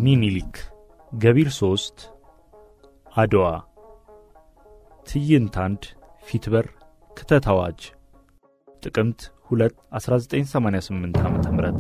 ሚኒሊክ ገቢር ሶስት አድዋ ትዕይንት አንድ ፊትበር ክተት አዋጅ ጥቅምት 2 1988 ዓ ም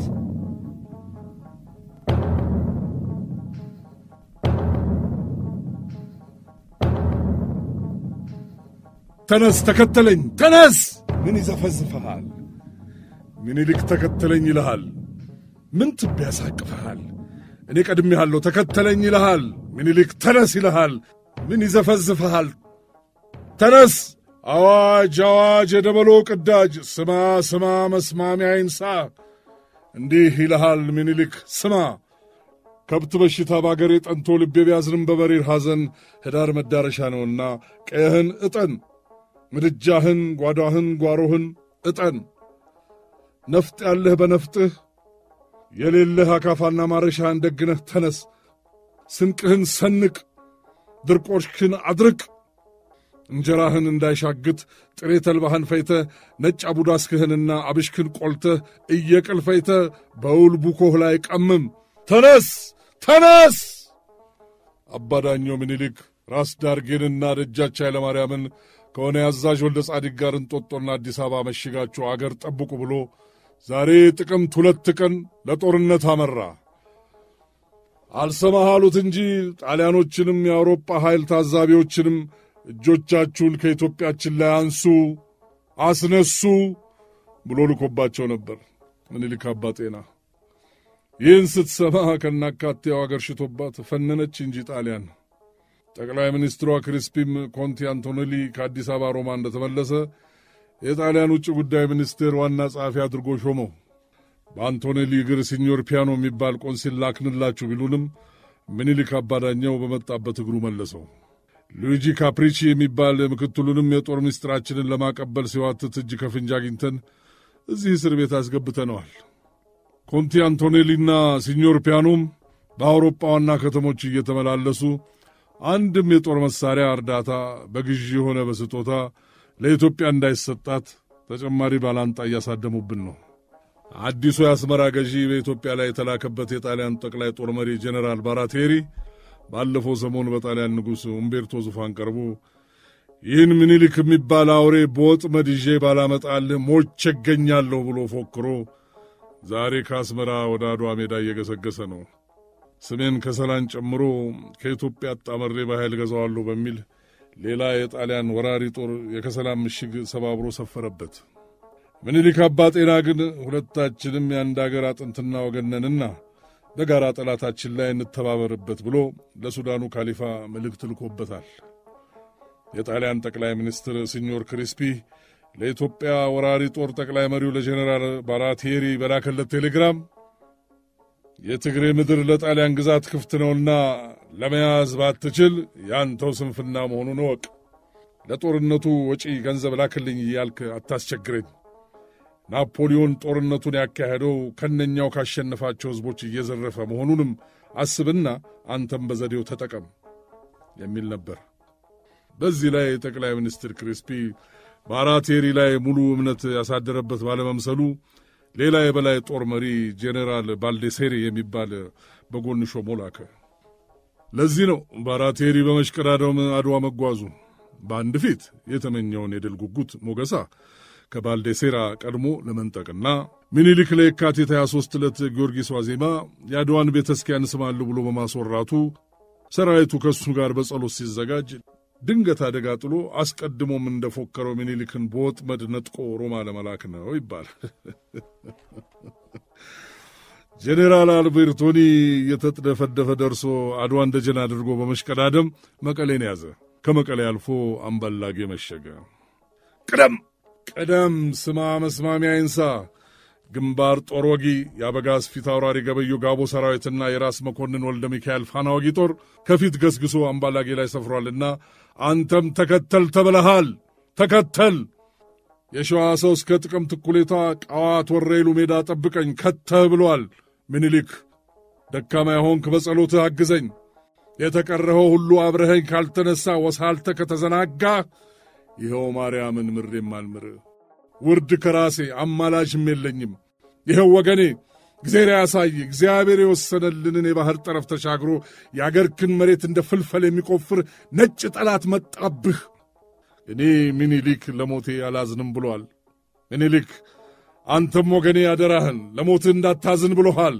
ተነስ ተከተለኝ፣ ተነስ! ምን ይዘፈዝፈሃል? ምኒልክ ተከተለኝ ይልሃል። ምን ትብ ያሳቅፈሃል? እኔ ቀድሜሃለሁ፣ ተከተለኝ ይልሃል። ምኒልክ ተነስ ይልሃል። ምን ይዘፈዝፈሃል? ተነስ! አዋጅ አዋጅ! የደበሎ ቅዳጅ! ስማ ስማ፣ መስማሚያ ይንሳ! እንዲህ ይልሃል ምኒልክ ስማ ከብት በሽታ ባገሬ ጠንቶ ልቤ ቢያዝንም በበሪር ሐዘን ኅዳር መዳረሻ ነውና ቀየህን እጠን ምድጃህን ጓዳህን ጓሮህን እጠን ነፍጥ ያለህ በነፍጥህ የሌለህ አካፋና ማረሻህን ደግነህ ተነስ ስንቅህን ሰንቅ ድርቆሽክን አድርቅ እንጀራህን እንዳይሻግት ጥሬ ተልባህን ፈይተህ ነጭ አቡዳስክህንና አብሽክን ቆልተህ እየቅል ፈይተህ በውል ቡኮህ ላይ ቀምም ተነስ ተነስ! አባዳኘው ምኒልክ ራስ ዳርጌንና ደጃች ኃይለማርያምን ከሆነ የአዛዥ ወልደ ጻዲቅ ጋር እንጦጦና አዲስ አበባ መሽጋችሁ አገር ጠብቁ ብሎ ዛሬ ጥቅምት ሁለት ቀን ለጦርነት አመራ። አልሰማህ አሉት እንጂ ጣሊያኖችንም የአውሮፓ ኃይል ታዛቢዎችንም እጆቻችሁን ከኢትዮጵያችን ላይ አንሱ፣ አስነሱ ብሎ ልኮባቸው ነበር ምኒልክ አባ ጤና። ይህን ስትሰማ ከናካቴው አገር ሽቶባት ፈነነች እንጂ ጣሊያን። ጠቅላይ ሚኒስትሯ ክሪስፒም ኮንቲ አንቶኔሊ ከአዲስ አበባ ሮማ እንደተመለሰ የጣሊያን ውጭ ጉዳይ ሚኒስቴር ዋና ጸሐፊ አድርጎ ሾመው። በአንቶኔሊ እግር ሲኞር ፒያኖ የሚባል ቆንሲል ላክንላችሁ ቢሉንም ምኒልክ አባዳኛው በመጣበት እግሩ መለሰው። ሉዊጂ ካፕሪቺ የሚባል ምክትሉንም የጦር ምስጢራችንን ለማቀበል ሲዋትት እጅ ከፍንጅ አግኝተን እዚህ እስር ቤት አስገብተነዋል። ኮንቲ አንቶኔሊና ሲኞር ፒያኖም በአውሮፓ ዋና ከተሞች እየተመላለሱ አንድም የጦር መሳሪያ እርዳታ በግዢ የሆነ በስጦታ ለኢትዮጵያ እንዳይሰጣት ተጨማሪ ባላንጣ እያሳደሙብን ነው። አዲሱ የአስመራ ገዢ በኢትዮጵያ ላይ የተላከበት የጣሊያን ጠቅላይ ጦር መሪ ጄኔራል ባራቴሪ ባለፈው ሰሞን በጣሊያን ንጉሥ ኡምቤርቶ ዙፋን ቀርቦ ይህን ምኒልክ የሚባል አውሬ በወጥመድ ይዤ ባላመጣልህ ሞቼ እገኛለሁ ብሎ ፎክሮ ዛሬ ከአስመራ ወደ አድዋ ሜዳ እየገሰገሰ ነው። ስሜን ከሰላን ጨምሮ ከኢትዮጵያ አጣመሬ በኃይል ገዛዋለሁ በሚል ሌላ የጣሊያን ወራሪ ጦር የከሰላን ምሽግ ሰባብሮ ሰፈረበት። ምኒልክ አባ ጤና ግን ሁለታችንም የአንድ አገር አጥንትና ወገነንና በጋራ ጠላታችን ላይ እንተባበርበት ብሎ ለሱዳኑ ካሊፋ መልእክት ልኮበታል። የጣሊያን ጠቅላይ ሚኒስትር ሲኞር ክሪስፒ ለኢትዮጵያ ወራሪ ጦር ጠቅላይ መሪው ለጀኔራል ባራቴሪ በላከለት ቴሌግራም የትግሬ ምድር ለጣሊያን ግዛት ክፍት ነውና ለመያዝ ባትችል ያንተው ስንፍና መሆኑን እወቅ። ለጦርነቱ ወጪ ገንዘብ ላክልኝ እያልክ አታስቸግረኝ። ናፖሊዮን ጦርነቱን ያካሄደው ከነኛው ካሸነፋቸው ሕዝቦች እየዘረፈ መሆኑንም አስብና አንተም በዘዴው ተጠቀም የሚል ነበር። በዚህ ላይ ጠቅላይ ሚኒስትር ክሪስፒ ባራቴሪ ላይ ሙሉ እምነት ያሳደረበት ባለመምሰሉ ሌላ የበላይ ጦር መሪ ጄኔራል ባልዴሴሪ የሚባል በጎን ሾሞ ላከ። ለዚህ ነው ባራቴሪ በመሽቀዳደም አድዋ መጓዙ። በአንድ ፊት የተመኘውን የድል ጉጉት ሞገሳ ከባልዴሴራ ቀድሞ ለመንጠቅና ሚኒሊክ ለየካቲት 23 ዕለት ጊዮርጊስ ዋዜማ የአድዋን ቤተ ክርስቲያን ስማሉ ብሎ በማስወራቱ ሰራዊቱ ከእሱ ጋር በጸሎት ሲዘጋጅ ድንገት አደጋ ጥሎ አስቀድሞም እንደፎከረው ሚኒሊክን በወጥመድ ነጥቆ ሮማ ለመላክ ነው ይባላል። ጄኔራል አልቤርቶኒ እየተጥደፈደፈ ደርሶ አድዋን ደጀን አድርጎ በመሽቀዳደም መቀሌን ያዘ። ከመቀሌ አልፎ አምባላጌ መሸገ። ቅደም ቅደም፣ ስማ መስማሚያ ይንሳ። ግንባር ጦር ወጊ የአበጋዝ ፊት አውራሪ ገበዩ ጋቦ ሰራዊትና የራስ መኮንን ወልደ ሚካኤል ፋና ወጊ ጦር ከፊት ገስግሶ አምባላጌ ላይ ሰፍሯልና አንተም ተከተል ተብለሃል። ተከተል። የሸዋ ሰው እስከ ጥቅምት እኩሌታ ቃዋት ወረይሉ ሜዳ ጠብቀኝ ከተህ ብሏል ምኒልክ። ደካማ የሆንክ በጸሎትህ አግዘኝ። የተቀረኸው ሁሉ አብረኸኝ ካልተነሳ ወሳልተ ከተዘናጋ ይኸው ማርያምን ምሬም አልምር ውርድ ከራሴ አማላጅም የለኝም። ይኸው ወገኔ እግዜር ያሳይ። እግዚአብሔር የወሰነልንን የባሕር ጠረፍ ተሻግሮ የአገርክን መሬት እንደ ፍልፈል የሚቆፍር ነጭ ጠላት መጣብህ። እኔ ምኒልክ ለሞቴ አላዝንም ብሏል። ምኒልክ አንተም ወገኔ ያደራህን ለሞትህ እንዳታዝን ብሎሃል።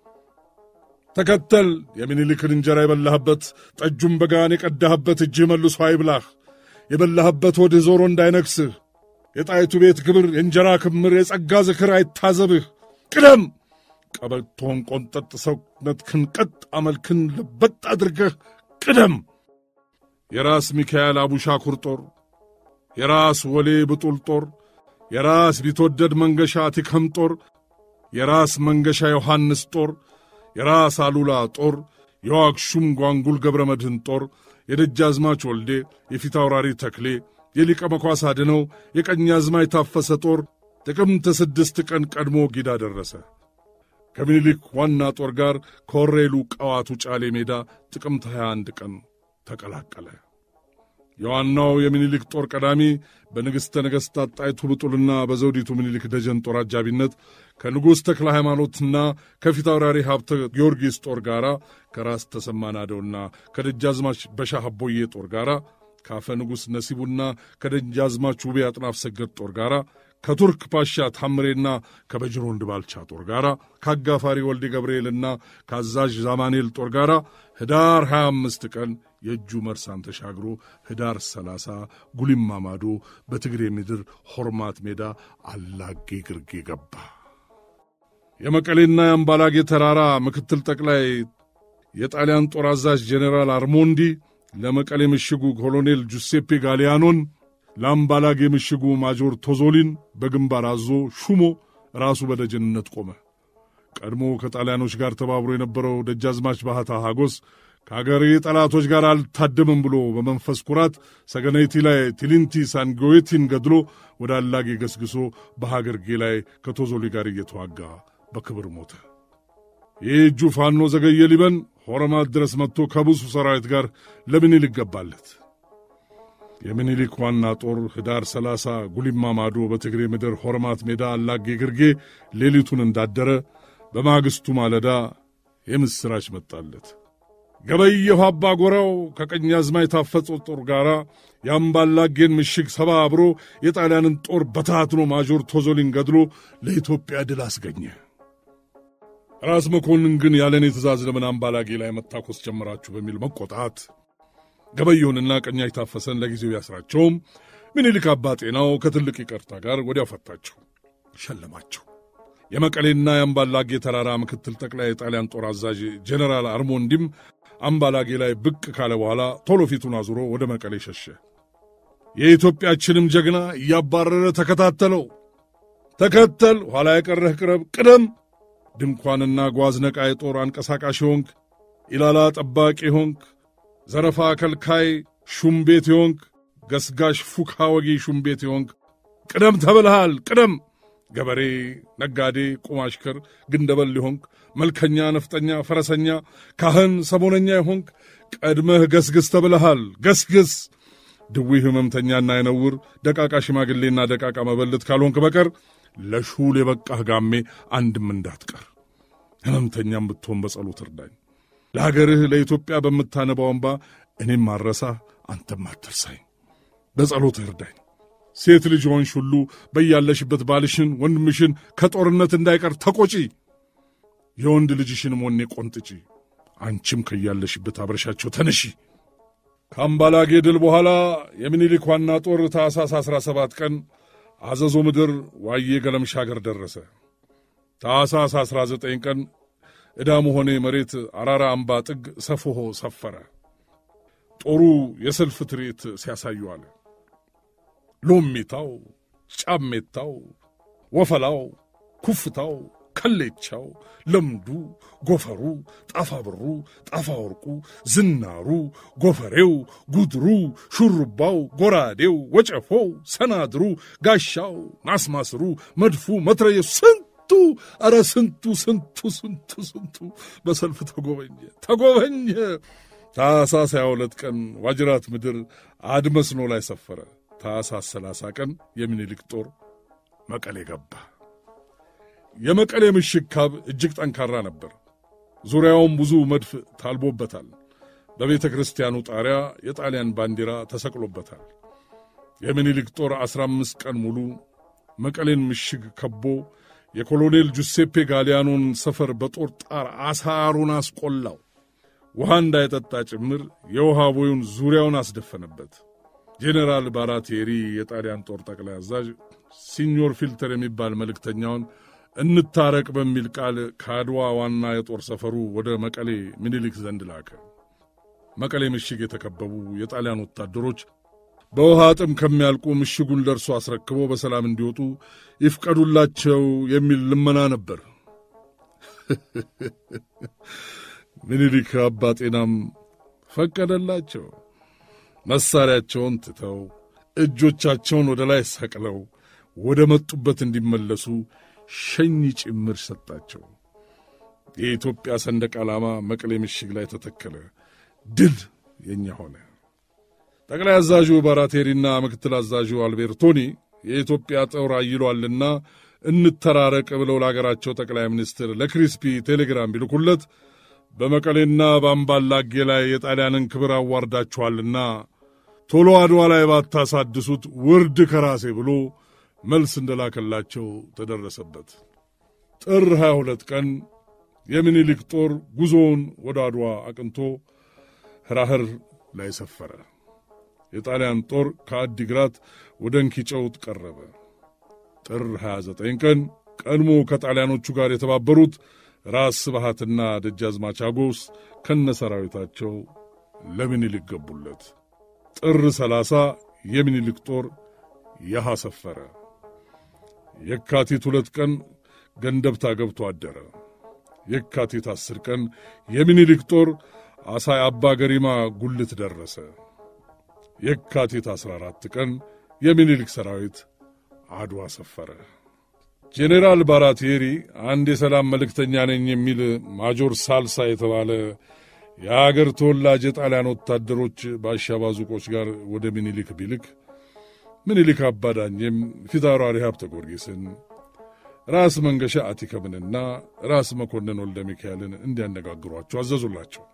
ተከተል። የምኒልክን እንጀራ የበላህበት ጠጁን በጋን የቀዳህበት እጅህ መልሶ አይብላህ። የበላህበት ወድህ ዞሮ እንዳይነክስህ። የጣይቱ ቤት ክብር፣ የእንጀራ ክምር፣ የጸጋ ዝክር አይታዘብህ። ቅደም። ቀበቶን ቆንጠጥ፣ ሰውነትህን ቀጥ፣ አመልክን ለበጥ አድርገህ ቅደም። የራስ ሚካኤል አቡሻኩር ጦር፣ የራስ ወሌ ብጡል ጦር፣ የራስ ቢትወደድ መንገሻ ቲከም ጦር፣ የራስ መንገሻ ዮሐንስ ጦር የራስ አሉላ ጦር፣ የዋግሹም ጓንጉል ገብረ መድህን ጦር፣ የደጃዝማች ወልዴ፣ የፊት አውራሪ ተክሌ፣ የሊቀ መኳስ አድነው፣ የቀኛዝማች ታፈሰ ጦር ጥቅምት ስድስት ቀን ቀድሞ ጊዳ ደረሰ። ከምኒልክ ዋና ጦር ጋር ከወሬሉ ቀዋቱ ጫሌ ሜዳ ጥቅምት 21 ቀን ተቀላቀለ። የዋናው የምኒልክ ጦር ቀዳሚ በንግሥተ ነገሥታት ጣይቱ ብጡልና በዘውዲቱ ምኒልክ ደጀን ጦር አጃቢነት ከንጉሥ ተክለ ሃይማኖትና ከፊት አውራሪ ሀብተ ጊዮርጊስ ጦር ጋር ከራስ ተሰማ ናደውና ከደጃዝማች በሻህ አቦዬ ጦር ጋር ከአፈ ንጉሥ ነሲቡና ከደጃዝማች ውቤ አጥናፍ ሰገድ ጦር ጋር ከቱርክ ፓሻ ታምሬና ከበጅሮንድ ባልቻ ጦር ጋር ከአጋፋሪ ወልዴ ገብርኤልና ከአዛዥ ዛማኔል ጦር ጋር ህዳር 25 ቀን የእጁ መርሳን ተሻግሮ ህዳር 30 ጉሊማ ማዶ በትግሬ ምድር ሆርማት ሜዳ አላጌ ግርጌ ገባ። የመቀሌና የአምባላጌ ተራራ ምክትል ጠቅላይ የጣሊያን ጦር አዛዥ ጄኔራል አርሞንዲ ለመቀሌ ምሽጉ ኮሎኔል ጁሴፔ ጋሊያኖን ለአምባላጌ ምሽጉ ማጆር ቶዞሊን በግንባር አዞ ሹሞ ራሱ በደጀንነት ቆመ። ቀድሞ ከጣሊያኖች ጋር ተባብሮ የነበረው ደጃዝማች ባህታ ሐጎስ ከአገሬ ጠላቶች ጋር አልታደምም ብሎ በመንፈስ ኩራት ሰገነይቲ ላይ ቲሊንቲ ሳንጎዌቲን ገድሎ ወደ አላጌ ገስግሶ በሀገርጌ ላይ ከቶዞሊ ጋር እየተዋጋ በክብር ሞተ። ይህ እጁ ፋኖ ዘገየ ሊበን ሆረማት ድረስ መጥቶ ከብዙ ሰራዊት ጋር ለምኒልክ ገባለት። የምኒልክ ዋና ጦር ህዳር 30 ጉሊማ ማዶ በትግሬ ምድር ሆርማት ሜዳ አላጌ ግርጌ ሌሊቱን እንዳደረ በማግስቱ ማለዳ የምሥራች መጣለት። ገበየሁ አባ ጎራው ከቀኛዝማች ታፈጸ ጦር ጋር የአምባላጌን ምሽግ ሰባብሮ የጣሊያንን ጦር በታትኖ ማጆር ቶዞሊን ገድሎ ለኢትዮጵያ ድል አስገኘ። ራስ መኮንን ግን ያለኔ ትእዛዝ ለምን አምባላጌ ላይ መታኮስ ጀመራችሁ በሚል መቆጣት ገበየሁንና ቀኛች ታፈሰን ለጊዜው ያስራቸውም ምኒልክ አባ ጤናው ከትልቅ ይቅርታ ጋር ወዲያው ፈታቸው፣ ሸለማቸው። የመቀሌና የአምባላጌ ተራራ ምክትል ጠቅላይ የጣሊያን ጦር አዛዥ ጄኔራል አርሞንዲም አምባላጌ ላይ ብቅ ካለ በኋላ ቶሎ ፊቱን አዙሮ ወደ መቀሌ ሸሸ። የኢትዮጵያችንም ጀግና እያባረረ ተከታተለው። ተከተል፣ ኋላ የቀረህ ቅረብ፣ ቅደም፣ ድንኳንና ጓዝ ነቃይ ጦር አንቀሳቃሽ ሆንክ፣ ኢላላ ጠባቂ ሆንክ፣ ዘረፋ ከልካይ ሹም ቤት የሆንክ፣ ገስጋሽ ፉካ ወጊ ሹም ቤት የሆንክ ቅደም ተብልሃል፣ ቅደም ገበሬ፣ ነጋዴ፣ ቁማሽከር፣ ግንደበል የሆንክ መልከኛ፣ ነፍጠኛ፣ ፈረሰኛ፣ ካህን፣ ሰሞነኛ የሆንክ ቀድመህ ገስግስ ተብለሃል። ገስግስ ድዊ ሕመምተኛና የነውር ደቃቃ ሽማግሌና ደቃቃ መበለት ካልሆንክ በቀር ለሹል የበቃህ ጋሜ አንድም እንዳትቀር። ሕመምተኛም ብትሆን በጸሎት እርዳኝ። ለአገርህ ለኢትዮጵያ በምታነባው እንባ እኔም አረሳህ፣ አንተም አትርሳኝ። በጸሎት እርዳኝ። ሴት ልጅ ሆንሽ ሁሉ በያለሽበት ባልሽን ወንድምሽን ከጦርነት እንዳይቀር ተቆጪ። የወንድ ልጅሽን ሞኔ ቆንጥጪ። አንቺም ከያለሽበት አብረሻቸው ተነሺ። ከአምባላጌ ድል በኋላ የሚኒሊክ ዋና ጦር ታኅሳስ 17 ቀን አዘዞ ምድር ዋዬ ገለምሻ አገር ደረሰ። ታኅሳስ 19 ቀን ዕዳሙ ሆኔ መሬት አራራ አምባ ጥግ ሰፍሆ ሰፈረ። ጦሩ የሰልፍ ትርኢት ሲያሳዩ አለ። ሎሚታው፣ ጫሜታው፣ ወፈላው፣ ኩፍታው፣ ከሌቻው፣ ለምዱ፣ ጎፈሩ፣ ጣፋብሩ፣ ጣፋወርቁ፣ ዝናሩ፣ ጎፈሬው፣ ጉድሩ፣ ሹሩባው፣ ጎራዴው፣ ወጨፎው፣ ሰናድሩ፣ ጋሻው፣ ናስማስሩ፣ መድፉ፣ መትረየሱ ስንቱ ኧረ ስንቱ ስንቱ ስንቱ ስንቱ በሰልፍ ተጎበኘ ተጎበኘ። ታኅሳስ 22 ቀን ዋጅራት ምድር አድመስኖ ላይ ሰፈረ። ታኅሳስ 30 ቀን የሚኒሊክ ጦር መቀሌ ገባ። የመቀሌ ምሽግ ካብ እጅግ ጠንካራ ነበር። ዙሪያውም ብዙ መድፍ ታልቦበታል። በቤተ ክርስቲያኑ ጣሪያ የጣሊያን ባንዲራ ተሰቅሎበታል። የምኒልክ ጦር ዐሥራ አምስት ቀን ሙሉ መቀሌን ምሽግ ከቦ የኮሎኔል ጁሴፔ ጋሊያኖን ሰፈር በጦር ጣር አሳሩን አስቆላው። ውሃ እንዳይጠጣ ጭምር የውሃ ቦዩን ዙሪያውን አስደፈነበት። ጄኔራል ባራቴሪ የጣሊያን ጦር ጠቅላይ አዛዥ ሲኞር ፊልተር የሚባል መልእክተኛውን እንታረቅ በሚል ቃል ከአድዋ ዋና የጦር ሰፈሩ ወደ መቀሌ ምኒልክ ዘንድ ላከ። መቀሌ ምሽግ የተከበቡ የጣሊያን ወታደሮች በውሃ ጥም ከሚያልቁ ምሽጉን ለእርሱ አስረክቦ በሰላም እንዲወጡ ይፍቀዱላቸው የሚል ልመና ነበር። ምኒልክ አባ ጤናም ፈቀደላቸው። መሣሪያቸውን ትተው እጆቻቸውን ወደ ላይ ሰቅለው ወደ መጡበት እንዲመለሱ ሸኝ ጭምር ሰጣቸው። የኢትዮጵያ ሰንደቅ ዓላማ መቀሌ ምሽግ ላይ ተተከለ። ድል የእኛ ሆነ። ጠቅላይ አዛዡ ባራቴሪና ምክትል አዛዡ አልቤርቶኒ የኢትዮጵያ ጦር አይሏልና እንተራረቅ ብለው ለአገራቸው ጠቅላይ ሚኒስትር ለክሪስፒ ቴሌግራም ቢልኩለት በመቀሌና በአምባላጌ ላይ የጣሊያንን ክብር አዋርዳችኋልና ቶሎ አድዋ ላይ ባታሳድሱት ውርድ ከራሴ ብሎ መልስ እንደላከላቸው ተደረሰበት። ጥር 22 ቀን የምኒልክ ጦር ጉዞውን ወደ አድዋ አቅንቶ ህራህር ላይ ሰፈረ። የጣሊያን ጦር ከአዲግራት ወደ እንኪጨውት ቀረበ። ጥር 29 ቀን ቀድሞ ከጣሊያኖቹ ጋር የተባበሩት ራስ ስብሃትና ደጃዝማች አጎስ ከነ ሰራዊታቸው ለምኒልክ ገቡለት። ጥር 30 የምኒልክ ጦር ያሃ ሰፈረ። የካቲት ሁለት ቀን ገንደብታ ገብቶ አደረ። የካቲት አስር ቀን የምኒልክ ጦር አሳይ አባ ገሪማ ጉልት ደረሰ። የካቲት 14 ቀን የምኒልክ ሰራዊት አድዋ ሰፈረ። ጄኔራል ባራቴሪ አንድ የሰላም መልእክተኛ ነኝ የሚል ማጆር ሳልሳ የተባለ የአገር ተወላጅ የጣሊያን ወታደሮች በአሻባዙቆች ጋር ወደ ምኒልክ ቢልክ ምኒልክ አባዳኘም ፊታውራሪ ሀብተ ጊዮርጊስን ራስ መንገሻ አቲከምንና ራስ መኮንን ወልደ ሚካኤልን እንዲያነጋግሯቸው አዘዙላቸው።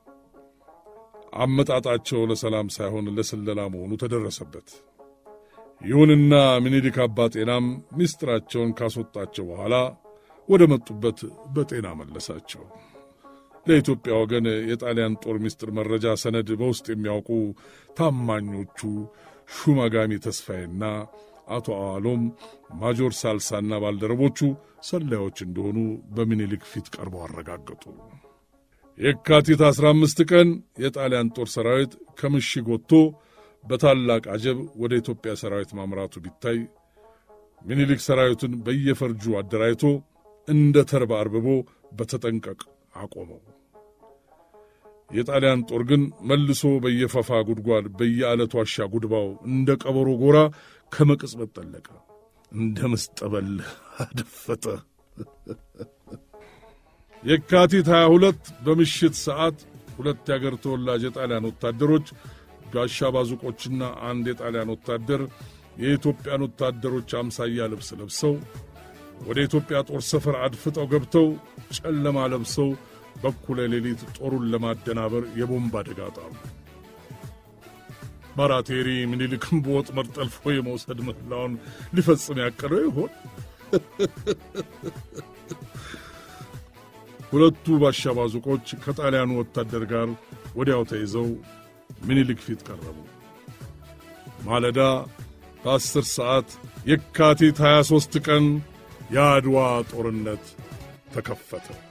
አመጣጣቸው ለሰላም ሳይሆን ለስለላ መሆኑ ተደረሰበት። ይሁንና ምኒልክ አባ ጤናም ምስጢራቸውን ካስወጣቸው በኋላ ወደ መጡበት በጤና መለሳቸው። ለኢትዮጵያ ወገን የጣሊያን ጦር ምስጢር መረጃ ሰነድ በውስጥ የሚያውቁ ታማኞቹ ሹማጋሚ ተስፋዬና አቶ አዋሎም ማጆር ሳልሳና ባልደረቦቹ ሰላዮች እንደሆኑ በምኒልክ ፊት ቀርበው አረጋገጡ። የካቲት አሥራ አምስት ቀን የጣሊያን ጦር ሰራዊት ከምሽግ ወጥቶ በታላቅ አጀብ ወደ ኢትዮጵያ ሰራዊት ማምራቱ ቢታይ ምኒልክ ሰራዊቱን በየፈርጁ አደራጅቶ እንደ ተርባ አርብቦ በተጠንቀቅ አቆመው። የጣሊያን ጦር ግን መልሶ በየፈፋ ጉድጓድ በየዓለት ዋሻ ጉድባው እንደ ቀበሮ ጎራ ከመቅጽበት ጠለቀ፣ እንደ መስጠበል አደፈጠ። የካቲት 22 በምሽት ሰዓት ሁለት የአገር ተወላጅ የጣሊያን ወታደሮች ጋሻ ባዙቆችና አንድ የጣሊያን ወታደር የኢትዮጵያን ወታደሮች አምሳያ ልብስ ለብሰው ወደ ኢትዮጵያ ጦር ሰፈር አድፍጠው ገብተው ጨለማ ለብሰው በኩለ ሌሊት ጦሩን ለማደናበር የቦምብ አደጋ ጣሉ። ባራቴሪ ምኒልክን በወጥመድ ጠልፎ የመውሰድ ምህላውን ሊፈጽም ያቀደው ይሆን? ሁለቱ ባሻባዙቆች ከጣሊያኑ ወታደር ጋር ወዲያው ተይዘው ምኒልክ ፊት ቀረቡ። ማለዳ በአስር ሰዓት የካቲት 23 ቀን የአድዋ ጦርነት ተከፈተ።